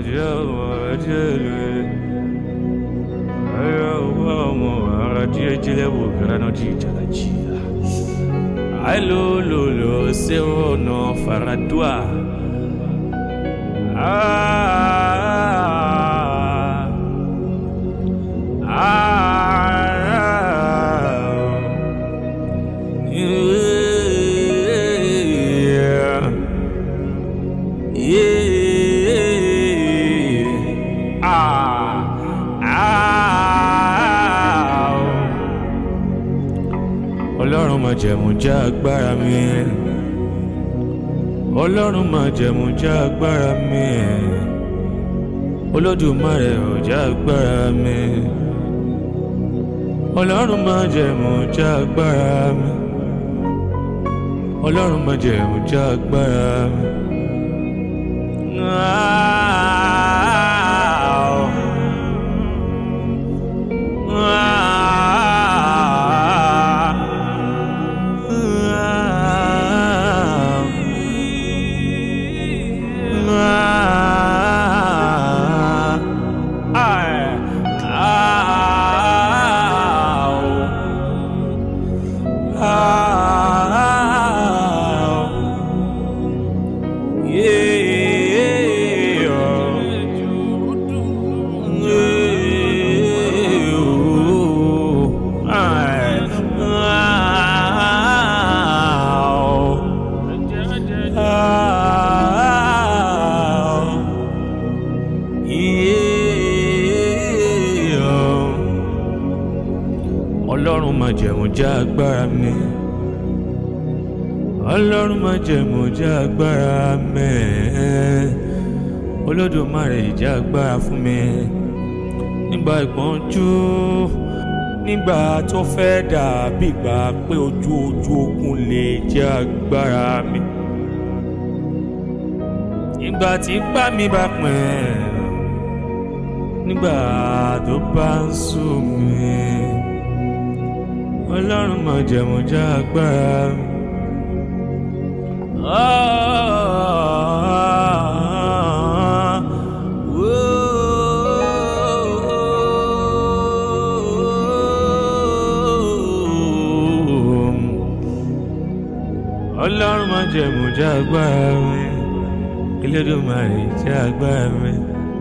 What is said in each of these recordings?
Alolo sero no faradua. Ah, ah, yeah, yeah, ah, ah. Ọlọ́run máa jẹ̀mú já agbára mi. Ọlọ́run máa jẹ̀mú já agbára mi. Olódùmarè ò já agbára mi. Ọlọ́run máa jẹ̀mú já agbára mi. Ọlọ́run máa jẹ̀mú já agbára mi. Ọlọ́run máa jẹ̀mú já agbára mi. Ọlọ́run máa jẹ̀mú já agbára mi. Olódùmarè ìjà agbára fún mi. Nígbà ìpọ́njú, nígbà tó fẹ́ dàbí ìgbà pé ojú ojú ogun lè jẹ́ agbára mi. Nígbà tí ipá mi bá pín, nígbà tó bá ń sùn mí ọlọ́run máa jẹ̀mú já agbára mi. ọlọ́run máa jẹ̀mú já agbára mi. Elédùmarè já agbára mi.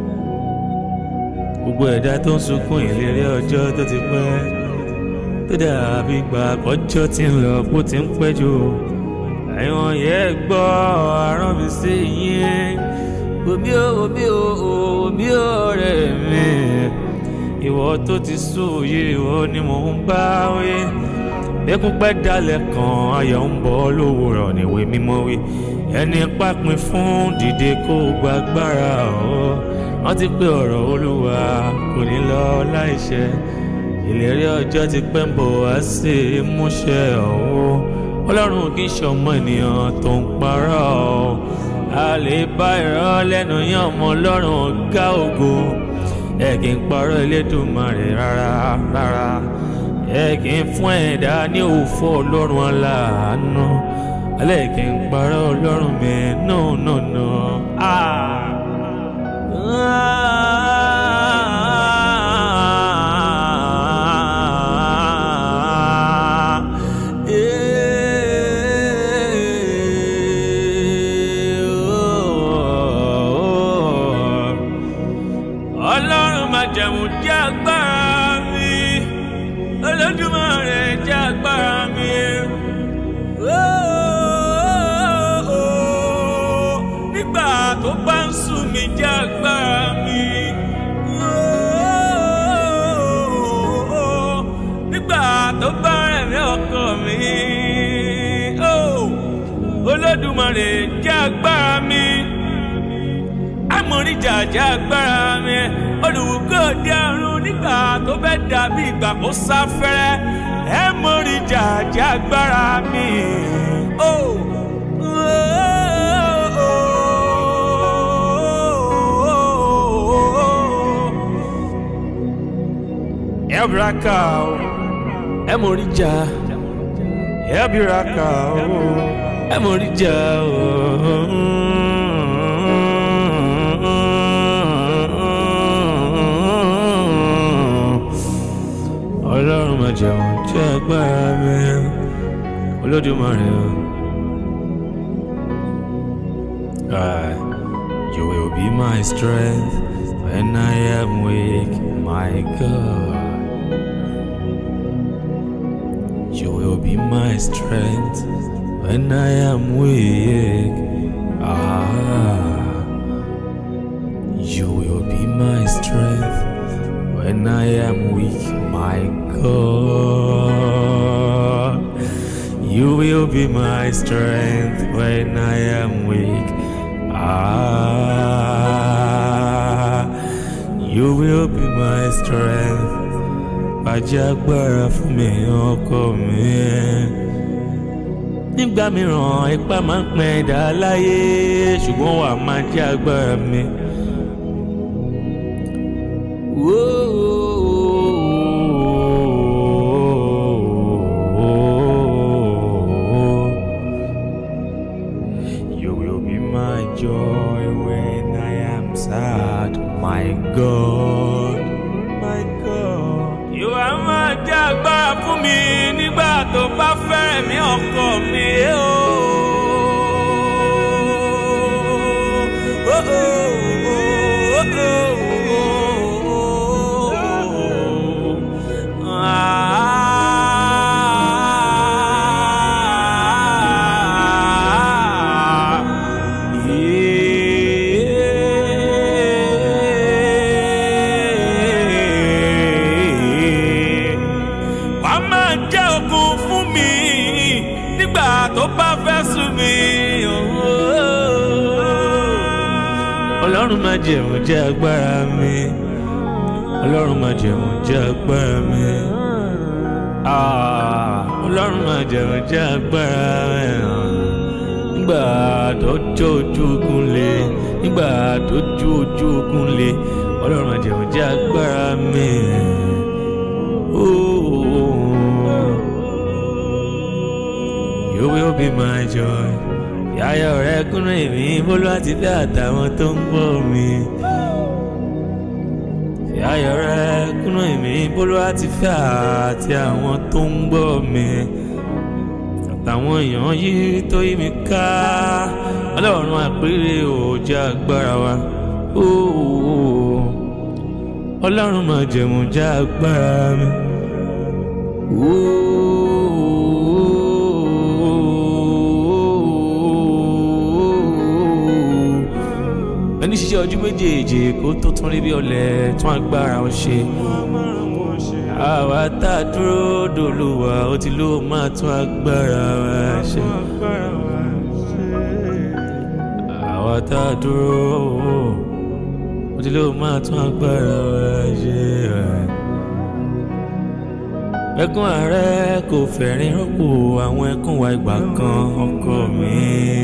gbogbo ẹ̀dá tó ń sunkún ìlérí ọjọ́ tó ti pẹ́ tó dàbí ìgbà àkọ́jọ́ tí ń lọ bó ti ń pẹ́ jù ẹ̀wọ̀n yẹn gbọ́ àrán mi sí yín omi ò omi ò omi ò rẹ̀ mi ìwọ tó ti sùn òye ìwọ ni mò ń bá wí bẹ́kún pẹ́ dalẹ̀ kan ayọ̀ ń bọ̀ lówùrọ̀ níwèé mímọ́ wí ẹni pápin fún dìde kó gbàgbára ọ̀ wọ́n ti pé ọ̀rọ̀ olúwa kò ní lọ láìṣẹ ìlérí ọjọ́ ti pẹ́ ń bọ̀ wá sí ìmúṣẹ ọ̀hún ọlọ́run kì í ṣọmọ ènìyàn tó ń parọ́ ọ́ a lè bá irọ́ lẹ́nu yán ọmọ ọlọ́run ọ̀gá ògo ẹ kì í parọ́ elédùnmarè rárá rárá ẹ kì í fún ẹ̀dá ní òfò ọlọ́run aláàánú alẹ́ kì í parọ́ ọlọ́run mi no no no ah. ọlọ́run máa jẹ̀mú jẹ́ agbára mi olódùmarè jẹ́ agbára mi. nígbà tó bá ń sùn mí jẹ́ agbára mi. nígbà tó bá rẹ̀ mí ọkọ mi. olódùmarè jẹ́ agbára mi amọ̀rìjà jẹ́ agbára mi olùwùkọ́ dé ọ̀run nígbà tó fẹ́ dàbí ìgbà kó sáfẹ́rẹ́ ẹ mọ̀rìjà jẹ́ agbára mi. Oh. Ẹ̀bùrákà o, ẹ mọ̀rìjà, ẹ̀bùrákà o, ẹ mọ̀rìjà o. agbára mi olódùmarè o. Ah, you will be my strength when I am weak, my God. You will be my strength when I am weak. Ah, you will be my strength when I am weak, my God. You will be my strength when I am weak. Ah, you will be my strength. Ajagbára fún mi ọkọ mi. Nígbà mìíràn ipá máa ń pín ẹ̀dá láyé ṣùgbọ́n wà máa jẹ́ agbára mi. You will be my joy when I am sad, my God. My God. You are máa jẹ́ agbára fún mi nígbà tó bá fẹ́rẹ̀ mí ọkọ mi. Oh, oh, oh, oh, oh, oh, oh. Ah, yeah. Wà á máa jẹ́ okun fún mi nígbà tó bá fẹ́ sú mi. Ọlọ́run máa jẹ̀mú jẹ́ agbára mi. Ọlọ́run máa jẹ̀mú jẹ́ agbára mi. Ah, Ọlọ́run máa jẹ̀mú jẹ́ agbára mi. Nígbà tó jó ojú ogun le, nígbà tó jó ojú ogun le, Ọlọ́run máa jẹ̀mú jẹ́ agbára mi. Oh, you will be my joy. Yáyọ̀ rẹ̀ kúnú èmi bólú àti fẹ́ àtàwọn tó ń gbọ́ mi. Yáyọ̀ rẹ̀ kúnú èmi bólú àti fẹ́ àti àwọn tó ń gbọ́ mi. Àtàwọn èèyàn yìí tó yí mi ká. Ọlọ́run àpérè ò jẹ́ agbára wa. Oh, Ọlọ́run máa jẹ̀mú jẹ́ agbára mi. ẹni ṣiṣẹ́ ojú méjèèjì kó tó tún rí bí ọlẹ̀ tún agbára wọn ṣe. àwa tá a dúró dòlùwà ó ti ló máa tún agbára wa ṣe. àwa tá a dúró ó ti ló máa tún agbára wa ṣe. ẹkún ààrẹ kò fẹ̀rín rọ́pò àwọn ẹkún wa ìgbà kan ọkọ mi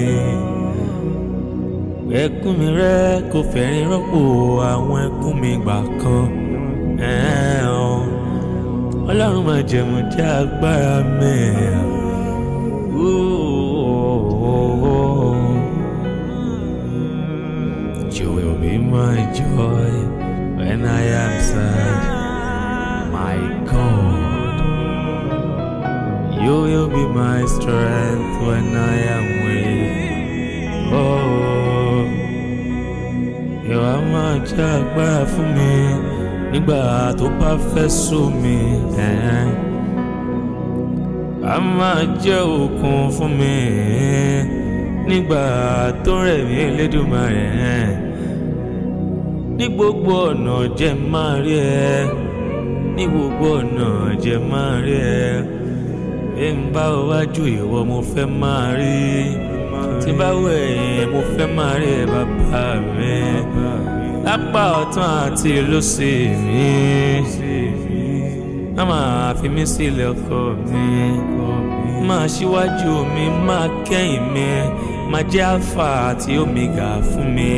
ẹkún mi rẹ kò fẹ̀rín rọ́pò àwọn ẹkún mi gbà kan ọlọ́run máa jẹ̀mú jẹ́ agbára mi. You will be my joy when I am sad, my God. You will be my strength when I am weak. Oh, ìwà máa jẹ́ agbára fún mi nígbà tó bá fẹ́ sú mi. A máa jẹ́ òkun fún mi nígbà tó rẹ̀ mí Elédùmarè. Ní gbogbo ọ̀nà jẹ́ máa rí ẹ, ní gbogbo ọ̀nà jẹ́ máa rí ẹ. Bí n bá wájú ìwọ mo fẹ́ máa rí tí bá wẹ̀ ẹ́ mo fẹ́ máa rí ẹ bàbá mi lápá ọ̀tún àti lósì mi má máa fi mí sílẹ̀ ọkọ mi máa ṣíwájú mi máa kẹ́yìn mi máa jẹ́ alpha àti omega fún mi.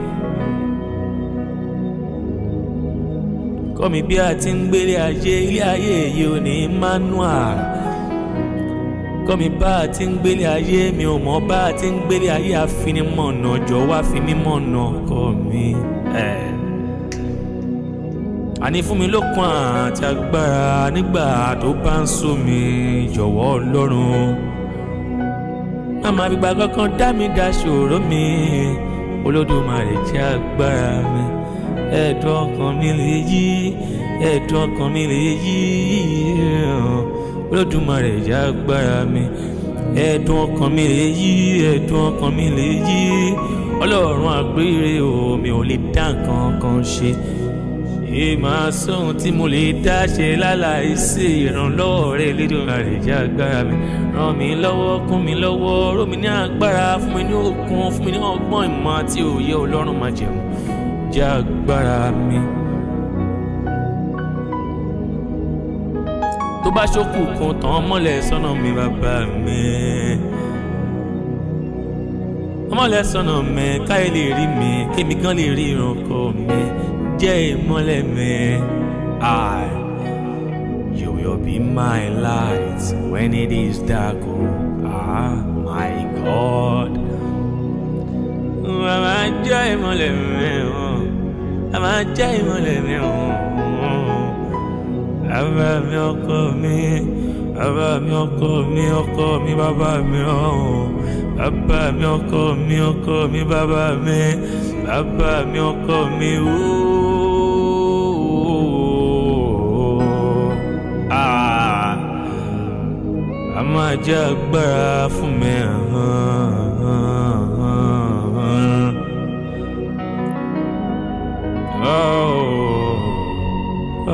kọ́ mi bí a ti ń gbélé ayé ilé ayé yìí ò ní manual kọ́ mi bá a ti ń gbélé ayé mi ò mọ̀ bá a ti ń gbélé ayé àfinimọ̀nà jọ wá fi mí mọ̀nà kọ́ mi. àní fún mi lókun àti agbára nígbà tó bá ń sú mi jọ̀wọ́ ọlọ́run má máa fi gbà kankan dá mi dá ṣòro mi olódùmarè jẹ́ agbára mi ẹ̀dùn ọkàn mi lè yí ẹ̀dùn ọkàn mi lè yí olódùmarè jẹ́ agbára mi ẹ̀dùn ọkàn mi lè yí ẹ̀dùn ọkàn mi lè yí ọlọ́run àgbére o mi ò lè dá nǹkan kan ṣe ìmọ̀ sóhun tí mo lè dá ṣe láláì sí ìrànlọ́wọ́ rẹ̀ Elédùmarè jẹ́ agbára mi ràn mí lọ́wọ́ kún mi lọ́wọ́ ró mi ní agbára fún mi ní okun fún mi ní ọgbọ́n ìmọ̀ àti òye ọlọ́run máa jẹun jẹ́ agbára mi. tó bá ṣókù kan tán mọ́lẹ̀ sọ́nà mi bàbá mi mọ́lẹ̀ sọ́nà mi káyé lè rí mi kémi gan lè rí ìrànkọ́ mi jẹ́ ìmọ́lẹ̀ mi. I, you will be my light when it is dark. Oh, ah, my God. Màmá jẹ́ ìmọ́lẹ̀ mi. Màmá jẹ́ ìmọ́lẹ̀ mi. Bàbá mi ọkọ mi. Bàbá mi ọkọ mi ọkọ mi bàbá mi ọ̀hún. Bàbá mi ọkọ mi ọkọ mi bàbá mi. Bàbá mi ọkọ mi ooo. Ah, a máa jẹ́ agbára fún mi. Oh,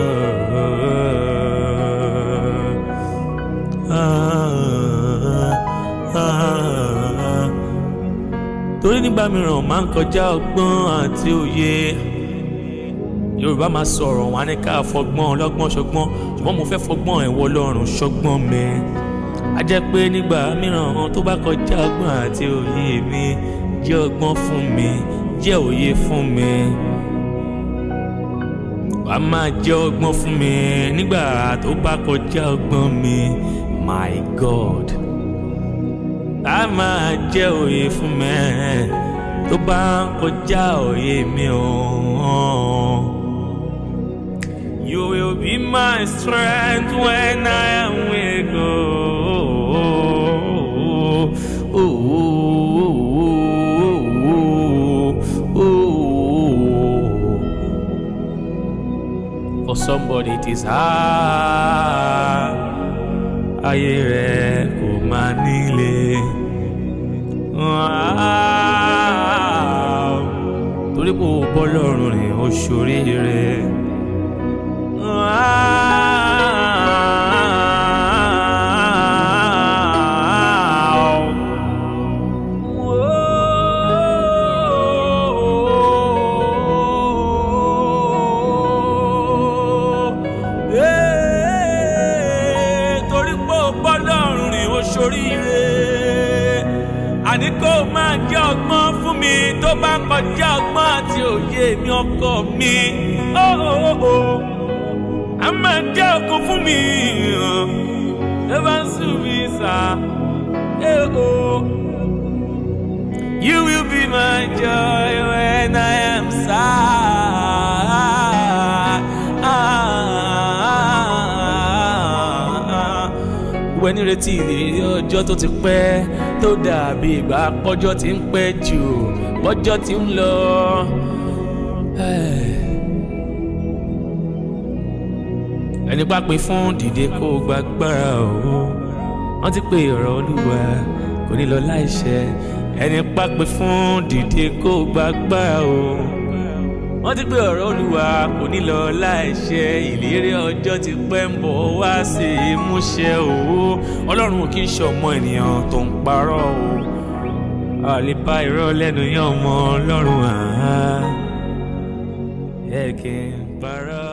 torí nígbà mìíràn máa ń kọjá ọgbọ́n àti òye yorùbá máa sọ̀rọ̀ wọn á ní ká fọgbọ́n ọlọ́gbọ́n ṣọgbọ́n ṣùgbọ́n mo fẹ́ fọgbọ́n ẹ̀wọ̀ ọlọ́run ṣọgbọ́n mi a jẹ́ pé nígbà mìíràn tó bá kọjá ọgbọ́n àti òye mi jẹ́ ọgbọ́n fún mi jẹ́ òye fún mi wàá máa jẹ́ ọgbọ́n fún mi nígbà tó bá kọjá ọgbọ́n mi my god a máa jẹ́ òye fún mi tó bá kọjá òye mi ọ̀hún. You will be my strength when I am weak. Oh, oh, oh, oh, For somebody it is hard. Ayé rẹ̀ kò máa nílé. Torí kò bọ́ lọ́rùn rìn ó ṣoríire. torí pé ó gbọ́dọ̀ rìn ó ṣoríire àní kó máa jẹ́ ọgbọ́n fún mi tó bá kọjá ọgbọ́n àti òye mi ọkọ mi. Oh, oh, oh a máa jẹ́ ọkàn fún mi ẹ bá ń sùn mí sá ẹ o. You will be my joy when I am sad. Ìwé nírètí ìlérí ọjọ́ tó ti pẹ́ tó dàbí ìgbà pọ́jọ́ tí ń pẹ́ jù pọ́jọ́ tí ń lọ. ẹni bá pè fún dìde kó o gbàgbára o wọ́n ti pè ọ̀rọ̀ olúwa kò ní lọ láìṣẹ ẹni bá pè fún dìde kó o gbàgbára o wọ́n ti pè ọ̀rọ̀ olúwa kò ní lọ láìṣẹ ìlérí ọjọ́ ti pẹ́ ń bọ̀ wá sí ìmúṣẹ o ọlọ́run kì í ṣọmọ ènìyàn tó ń parọ́ o àlebá irọ́ lẹ́nu yán ọmọ ọlọ́run àá ẹ̀ kì í parọ́.